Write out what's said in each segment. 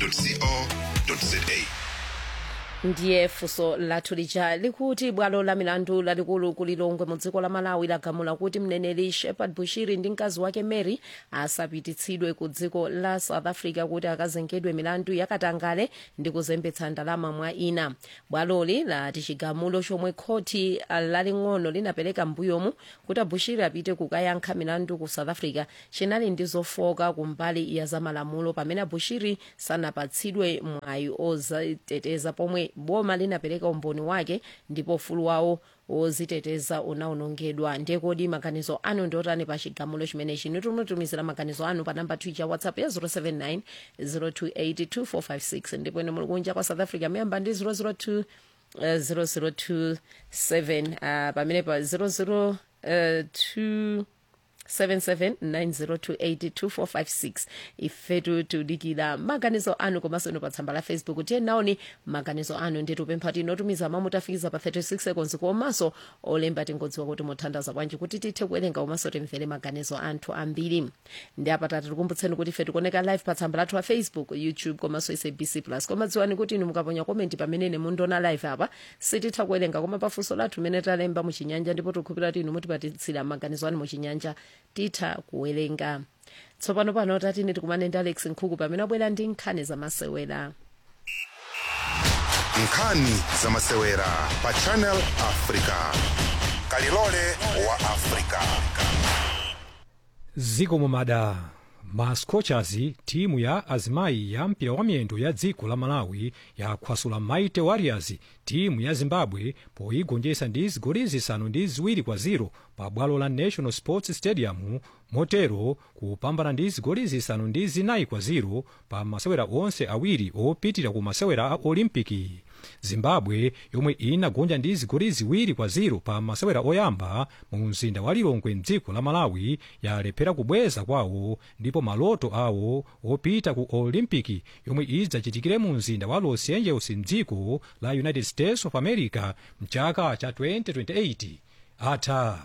www.channelafrica.co.za ndiye funso lathu lija likuti bwalo la milandu lalikulu kulilongwe mu dziko la malawi lagamula kuti mneneri shepard bushiri ndi mkazi wake mary asapititsidwe ku dziko la south africa kuti akazengedwe milandu yakatangale ndi kuzembetsa ndalama mwa ina bwaloli lati chigamulo chomwe khoti laling'ono linapereka mbuyomu kuti abushiri apite kukayankha milandu ku south africa chinali ndi zofoka kumbali ya zamalamulo pamene abushiri sanapatsidwe mwayi oziteteza pomwe boma linapereka umboni wake ndipo ufulu wawo woziteteza unawonongedwa ndiye kodi maganizo anu ndiotani pa chigamulo chimenechi nitumutumizira maganizo anu pa namba twitter whatsapp ya 079 028 ndipo ine muli kunja kwa south africa miyamba ndi 002 uh, 0027 uh, pamene pa 002 uh, 7790282456 ifetu tudikira maganizo anu komanso ino pa tsamba la facebook tiye naoni maganizo anu nditupempha tinotumiza mamutafikiza pa 36 seconds komanso olemba tingodziwa kuti muthandaza bwanji kuti tithe kuwerenga komanso timvere maganizo anthu ambiri ndi apatatu tikumbutseni kuti ife tikuoneka live pa tsamba lathu la facebook youtube komanso sabc plus koma dziwani kuti inu mukaponya komenti pamene ine mundiona live apa sititha kuwerenga koma pafunso lathu limene talemba muchinyanja ndipo tikukhulupirira kuti inu mutipatitsira maganizo anu muchinyanja titha kuwerenga tsopano pano tatine tikumane ndi alex nkhuku pamene abwera ndi nkhani zamasewera nkhani zamasewera pa channel africa kalilole wa africa ziko mumada ma scorchers timu ya azimayi ya mpira wa miyendo ya dziko la malawi yakhwasula mighty warriors timu ya zimbabwe poyigonjetsa ndi zigoli zisanu ndi ziwiri kwa ziro pa bwalo la national sports stadium motero kupambana ndi zigoli zisanu ndi zinayi kwa ziro pa masewera onse awiri opitira ku masewera a olimpiki zimbabwe yomwe inagonja ndi zigoli ziwiri kwa ziro pa masewera oyamba mu mzinda wa lilongwe mdziko la malawi yalephera kubweza kwawo ndipo maloto awo opita ku olimpiki yomwe idzachitikire mu mzinda wa los angeles mdziko la united states of america mchaka cha 2028 atha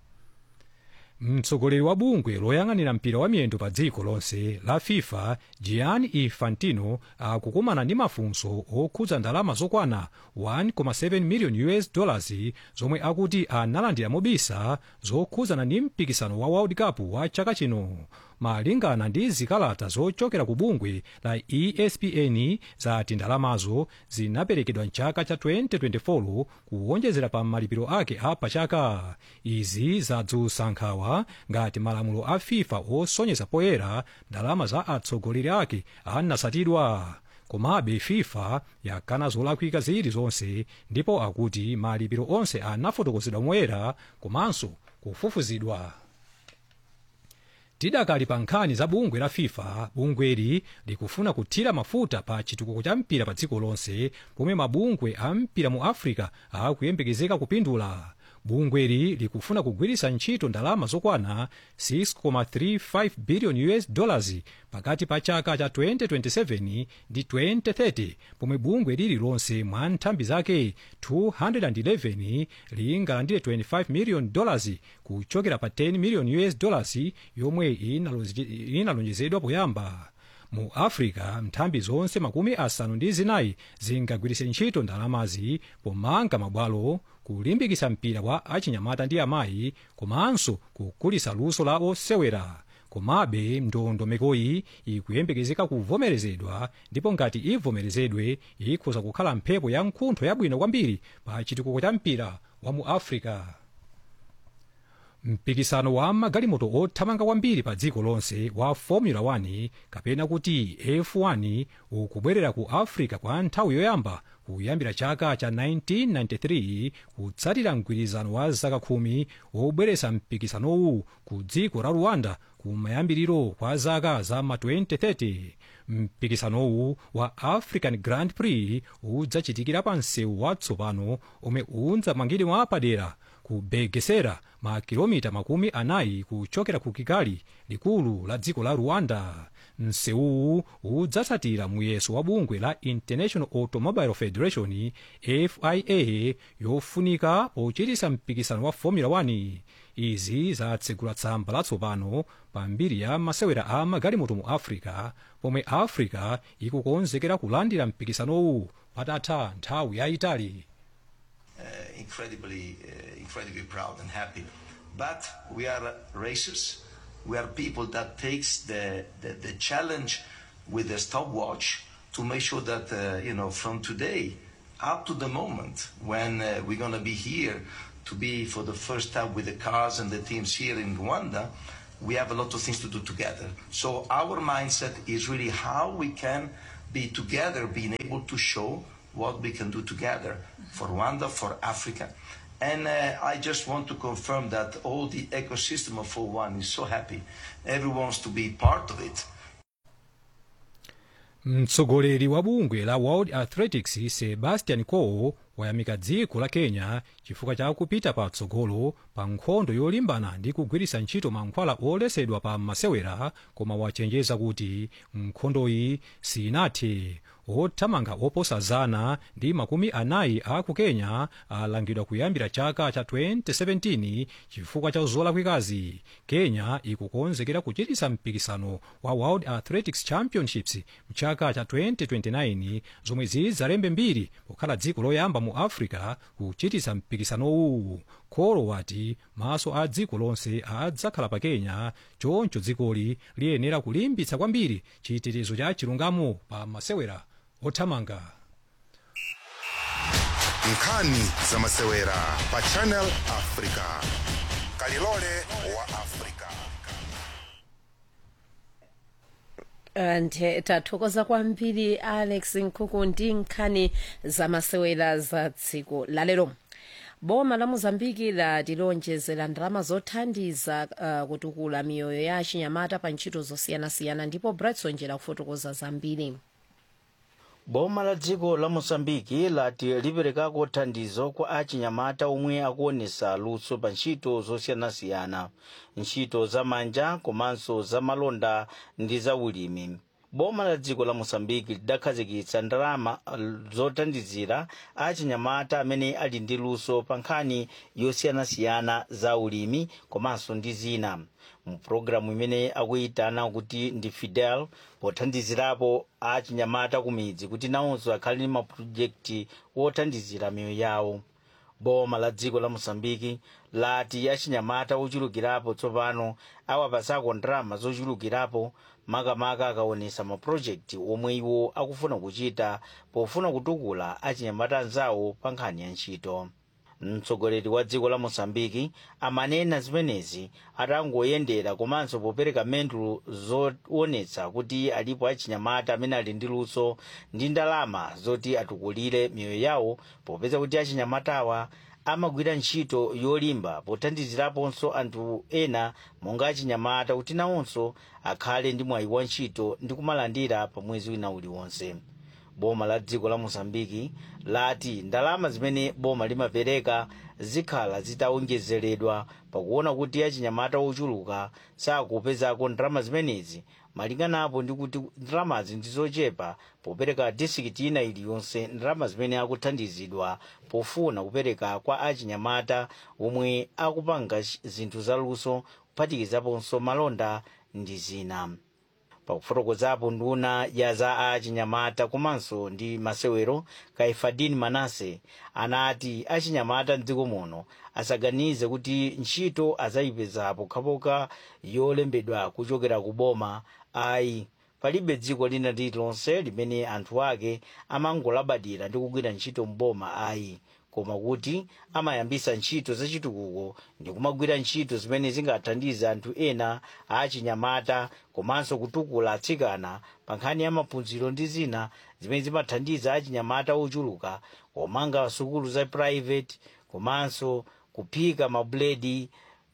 mtsogoleri wa bungwe loyang'anira mpira wa miyendo pa dziko lonse la fifa gianni infantino akukumana ndi mafunso okhudza ndalama zokwana 1.7 million us dollars zomwe akuti analandira mobisa zokhudzana ndi mpikisano wa world cup wa chaka chino malingana ndi zikalata zochokera ku bungwe la espn zati ndalamazo zinaperekedwa mchaka cha 2024 kuwonjezera pa malipiro ake a pachaka izi zadzutsa nkhawa ngati malamulo a fifa osonyeza poyera ndalama za atsogoleri ake anasatidwa komabe fifa yakana zolakwika zilizonse ndipo akuti malipiro onse anafotokozedwa moyera komanso kufufuzidwa tidakali pa nkhani za bungwe la fifa bungweli likufuna kuthira mafuta pa chitukuko cha mpira pa dziko lonse pomwe mabungwe a mpira mu africa akuyembekezeka kupindula bungweli likufuna kugwiritsa ntchito ndalama zokwana 6.35 billion us dollars pakati pa chaka cha 2027 ndi 2030 pomwe bungwe lililonse mwa nthambi zake 211 lingalandire 25 million dollars kuchokera pa 10 million us dollars yomwe inalonjezedwa poyamba mu africa nthambi zonse makumi asanu ndi zinayi zingagwiritse ntchito ndalamazi pomanga mabwalo kulimbikitsa mpira wa achinyamata ndi amayi komanso kukulitsa luso la osewera komabe ndondomekoyi ikuyembekezeka kuvomerezedwa ndipo ngati ivomerezedwe ikhoza kukhala mphepo ya mkuntho yabwino kwambiri pa chitukuko cha mpira wa mu africa mpikisano wa magalimoto othamanga kwambiri pa dziko lonse wa formula 1 kapena kuti f1 ukubwerera ku africa kwa nthawi yoyamba kuyambira chaka cha 1993 kutsatira mgwirizano wa zaka khumi wobweretsa mpikisanowu ku dziko la rwanda kumayambiriro kwa zaka za ma 2030 mpikisanowu wa african grand prix udzachitikira pa msewu watsopano omwe udzamangidwa mwapadera ku begesera makilomita makumi anayi kuchokera ku kigali likulu la dziko la rwanda msewuwu udzatsatira muyeso wa bungwe la international automobile federation fia yofunika pochitisa mpikisano wa formula 1 izi zatsegula tsamba latsopano pa mbiri ya masewera a magalimoto mu africa pomwe africa ikukonzekera kulandira mpikisanowu patatha nthawi yayitali uh, incredibly, uh, incredibly proud and happy. But we are racers. We are people that takes the, the, the challenge with the stopwatch to make sure that, uh, you know, from today up to the moment when uh, we're going to be here to be for the first time with the cars and the teams here in Rwanda, we have a lot of things to do together. So our mindset is really how we can be together, being able to show what we can do together for Rwanda, for Africa. And uh, I just want to confirm that all the ecosystem of 41 is so happy. Everyone wants to be part of it. mtsogoleri wa bungwe la world athletics sebastian coe wayamika dziko la kenya chifukwa cha kupita patsogolo pa nkhondo yolimbana ndi kugwiritsa ntchito mankhwala olesedwa pa masewera koma wachenjeza kuti nkhondoyi sinathe othamanga oposa zana ndi makumi anayi a ku kenya alangidwa kuyambira chaka cha 2017 chifukwa cha zolakwikazi kenya ikukonzekera kuchititsa mpikisano wa world athletics championships mchaka cha 2029 zomwe zidzalembe mbiri pokhala dziko loyamba mu africa kuchititsa mpikisanowu kholo wati maso a dziko lonse adzakhala pa kenya choncho dzikoli liyenera kulimbitsa kwambiri chitetezo cha chilungamo pa masewera othamanga nkhani za masewera pa channel africa kalilole wa africa nthe tathokoza kwambiri alex nkhuku ndi nkhani zamasewera za dziko lalero boma la mozambiki latilonjezera ndalama zothandiza uh, kutukula miyoyo ya achinyamata pa ntchito zosiyanasiyana ndipo bretson njera kufotokoza zambiri boma la dziko la mosambiki lati liperekako thandizo kwa achinyamata omwe akuonesa luso pa ntchito zosiyanasiyana ntchito za manja komanso za malonda ndi za ulimi boma la dziko la mosambiki lidakhazikitsa ndalama zothandizira achinyamata amene ali ndi luso pa nkhani yosiyanasiyana za ulimi komanso ndi zina mu pulogalamu imene akuyitana kuti ndi fidel pothandizirapo achinyamata ku midzi kuti nawonso akhale ndi mapulojekiti wothandizira miyoyo yawo boma la dziko la mosambiki lati achinyamata ochulukirapo tsopano awapasako ndalama zochulukirapo makamaka akaonesa mapulojekiti omwe iwo akufuna kuchita pofuna kutukula achinyamata anzawo pa nkhani ya ntchito mtsogoleri wa dziko la mosambiki amanena zimenezi atangoyendera komanso popereka mendulo zoonetsa kuti alipo achinyamata amene ali ndi luso ndi ndalama zoti atukulire miyoyo yawo popeza kuti achinyamatawa amagwira ntchito yolimba pothandiziraponso anthu ena monga achinyamata kuti nawonso akhale ndi mwayi wa ntchito ndi kumalandira pa mwezi wina uliwonse boma la dziko la mosambiki lati ndalama zimene boma limapereka zikhala zitawonjezeredwa pakuona kuti achinyamata ochuluka sakupezako ndalama zimenezi malinganapo ndi kuti ndalamazi ndizochepa popereka disikiti ina iliyonse ndalama zimene akuthandizidwa pofuna kupereka kwa achinyamata omwe akupanga zinthu zaluso kuphatikizaponso malonda ndi zina pakufotokozapo nduna ya za achinyamata komanso ndi masewero kaifadini manase anati achinyamata mdziko muno asaganize kuti ntchito azayipeza pokhapokha yolembedwa kuchokera ku boma ayi palibe dziko lina lililonse limene anthu ake amangolabadira ndi kugwira ntchito mboma ayi koma kuti amayambisa ntchito zachitukuko ndi kumagwira ntchito zimene zingathandize anthu ena achinyamata komanso kutukula atsikana pa nkhani ya maphunziro ndi zina zimene zimathandiza achinyamata ochuluka komanga sukulu za private komanso kuphika mabuledi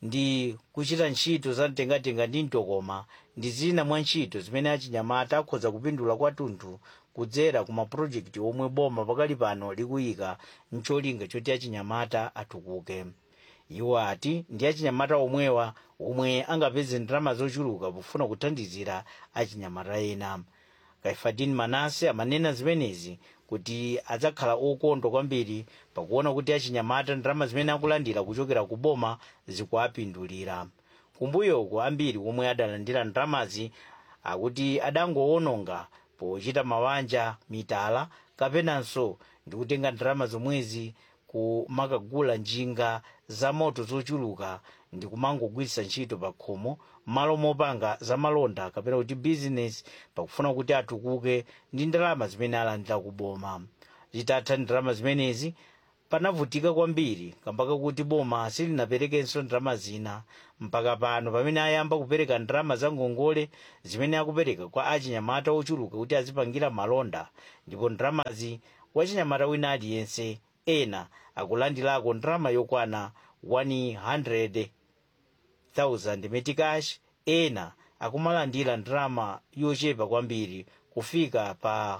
ndi kuchita ntchito za mtengatenga ndi mtokoma ndi zina mwa ntchito zimene achinyamata akhoza kupindula kwathunthu kudzera ku mapulojekiti omwe boma pakali pano likuyika mcholinga choti achinyamata atukuke iwo ati ndi achinyamata omwewa omwe angapeze ndalama zochuluka pofuna kuthandizira achinyamata ena kaifadin manase amanena zimenezi kuti adzakhala okondwa kwambiri pakuona kuti achinyamata ndalama zimene akulandira kuchokera ku boma zikuapindulira kumbuyoko ambiri omwe adalandira ndalamazi akuti adangowononga pochita mabanja mitala kapenanso ndikutenga ndalama zomwezi kumakagula njinga za moto zochuluka ndi kumangogwiritsa ntchito pa khomo malo mopanga zamalonda kapena kuti bizinesi pakufuna kuti atukuke ndi ndalama zimene alandira kuboma zitatha ndalama zimenezi panavutika kwambiri kambaka kuti boma silinaperekenso ndalama zina mpaka pano pamene ayamba kupereka ndalama za ngongole zimene akupereka kwa achinyamata ochuluka kuti azipangira malonda ndipo ndalamazi wachinyamata wina aliyense ena akulandirako ndalama yokwana 100,000 metikash ena akumalandira ndalama yochepa kwambiri kufika pa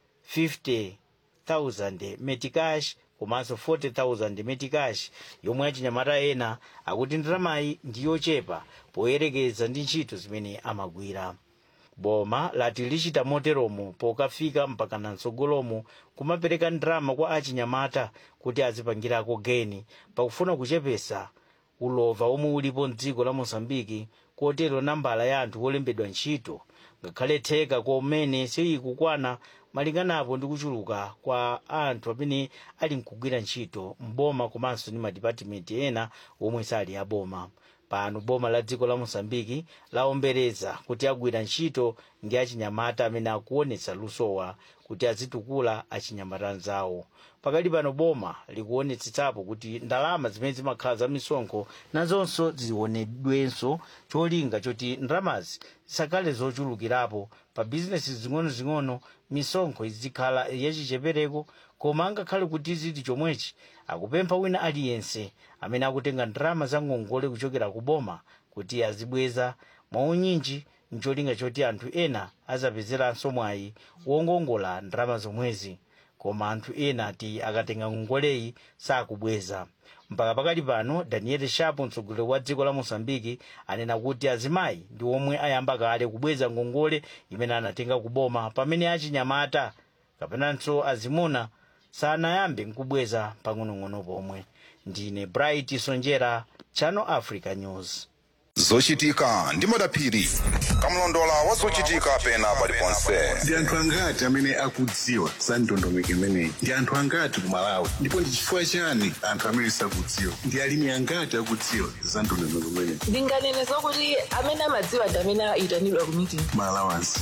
50,000 metikash komanso 40,000 metikash yomwe achinyamata ena akuti ndalamayi ndi yochepa poyerekeza ndi ntchito zimene amagwira boma lati lichita moteromo pokafika mpaka namtsogolomo kumapereka ndalama kwa achinyamata kuti azipangirako geni pakufuna kuchepesa ulova omwe ulipo mdziko la mosambiki kotero nambala ya anthu olembedwa ntchito ngakhale theka komene sikukwana malinganapo ndi kuchuluka kwa anthu amene ali mkugwira ntchito mboma komanso ndi madipatimenti ena omwe sali aboma pano boma la dziko la mosambiki laombereza kuti agwira ntchito ndi achinyamata amene akuonetsa lusowa kuti azitukula achinyamata anzawo pakali pano boma likuonetsetsapo kuti ndalama zimene zimakhala za misonkho nazonso zionedwenso cholinga choti ndalamazi zisakhale zochulukirapo pa bizinesi zing'onozing'ono misonkho izikhala yachichepereko koma angakhale kuti ziti chomwechi akupempha wina aliyense amene akutenga ndalama za ngongole kuchokera ku boma kuti azibweza mwaunyinji ncholinga choti anthu ena azapezeranso mwayi wongongola ndalama zomwezi koma anthu ena ati akatenga ngongoleyi sakubweza mpaka pakali pano daniel shapo mtsogoleri wa dziko la mosambiki anena kuti azimayi ndi omwe ayamba kale kubweza ngongole imene anatenga kuboma pamene achinyamata kapenanso azimuna sanayambe nkubweza pang'onong'ono pomwe ndine bright sonjera channel africa news zochitika ndi madaphiri kamlondola wa zochitika pena paliponse ndi anthu angati amene akudziwa za ndondomeko imeneyi ndi anthu angati ku malawi ndipo ndi chifukwa chani anthu amene sakudziwa ndi alimi angati akudziwa za ndondomeko imeneyi ndinganene zokuti amene amadziwa ndi amene ayitanidwa ku meeting malawansi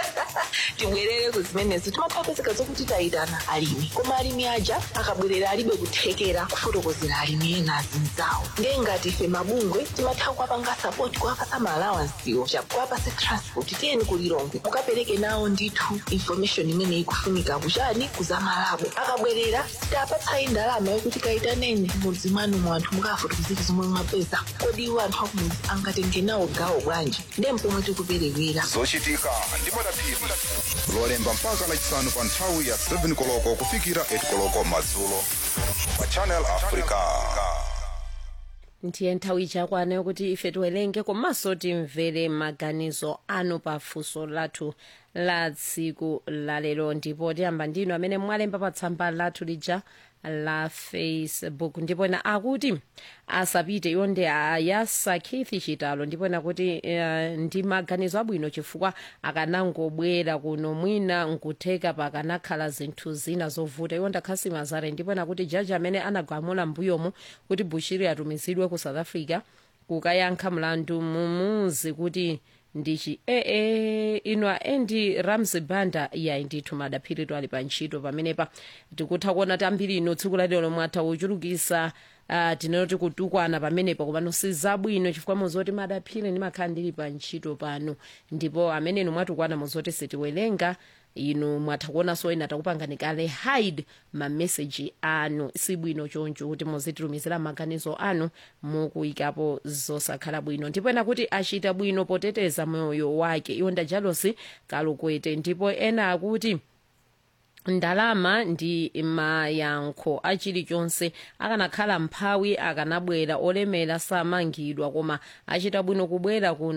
tibwerere ku zimenezo timapezeka zokuti tayitana alimi koma alimi aja akabwerera alibe kuthekera kufotokozera alimi ena azinzawo ndiye ngati ife mabungwe timatha kuwapanga sapoti kuwapasa maalawansiwo chakuwapase transport tiyeni kulilongwe mukapereke nawo ndithu information imene ikufunika kuchani kuzamalabo akabwerera sitapatsayi ndalama yokuti kayitaneni mudzi mwanu mu anthu mukafotokozera zomwe mwapeza kodi iwo anthu akumudzi angatenge nawo gawo bwanji ndiye mpomwe tikuperewera zochitika ndi madaphiri lolemba mpaka lachisanu pa nthawi ya 7 koloko kufikira 8 koloko madzulo pa channel africa ndiye nthawi ichakwana yokuti ife tiwerenge komanso timvere maganizo anu pa funso lathu la tsiku lalero ndipo tiyamba ndinu amene mwalemba pa tsamba lathu lija la facebook ndipo ena akuti asapite iwo ndi ayasakithi chitalo ndipo ena kuti uh, ndi maganizo abwino chifukwa akanangobwera kuno mwina nkutheka pakanakhala zinthu zina zovuta iwo ndakhasi mazare ndipo ena kuti jaji amene anagamula mbuyomu kuti bushiri atumizidwe ku south africa kukayankha mlandu mumuzi kuti ndichi ee ino aendi ramsey banda yayi ndithu madaphiritu ali pa ntchito pamenepa tikutha kuona tambiri ino tsiku lalero lomwe atha kuchulukisa uh, tinoti kutukwana pamenepa komano sizabwino chifukwa muzoti madaphiri ndimakhala ndili pa ntchito pano ndipo amene inu mwatukwana muzoti sitiwerenga inu mwatha kuonanso ena takupangani kale hide mameseji anu sibwino choncho kuti muzititumizira maganizo anu mukuyikapo zosakhala bwino ndipo ena kuti achita bwino poteteza moyo wake iwo ndajalosi kalukwete ndipo ena akuti ndalama ndi mayankho achilichonse akanakhala mphawi akanabwera olemera samangidwa koma achita bwino kubwera kuno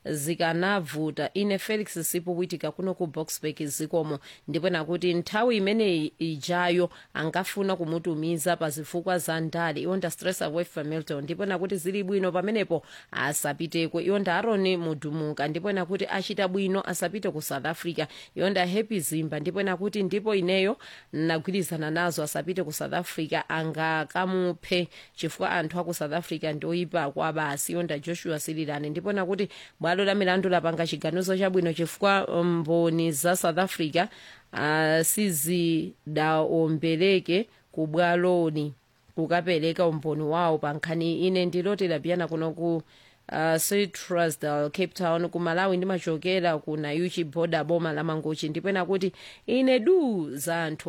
zikanavuta ine felix sipo witika kuno ku boxburg zikomo ndipo nakuti nthawi imeneyi ijayo angafuna kumutumiza pa zifukwa za ndale iwonda stress away from milton ndipo nakuti zili bwino pamenepo asapiteko iwonda aroni mudumuka ndipo nakuti achita bwino asapite ku south africa iwonda happy zimba ndipo nakuti ndipo ineyo nagwirizana nazo asapite ku south africa angakamuphe chifukwa anthu aku south africa ndoyipa kwa basi iwonda joshua sililani ndipo nakuti bwalo la milandu lapanga chiganizo chabwino chifukwa mboni za south africa uh, sizidaombereke ku bwaloni kukapereka umboni wawo pa nkhani ine ndiloti lapiyana kuno ku uh, citrusdal cape town ku malawi ndimachokera ku nayuchi boda boma la mangochi ndipo nakuti ine du za anthu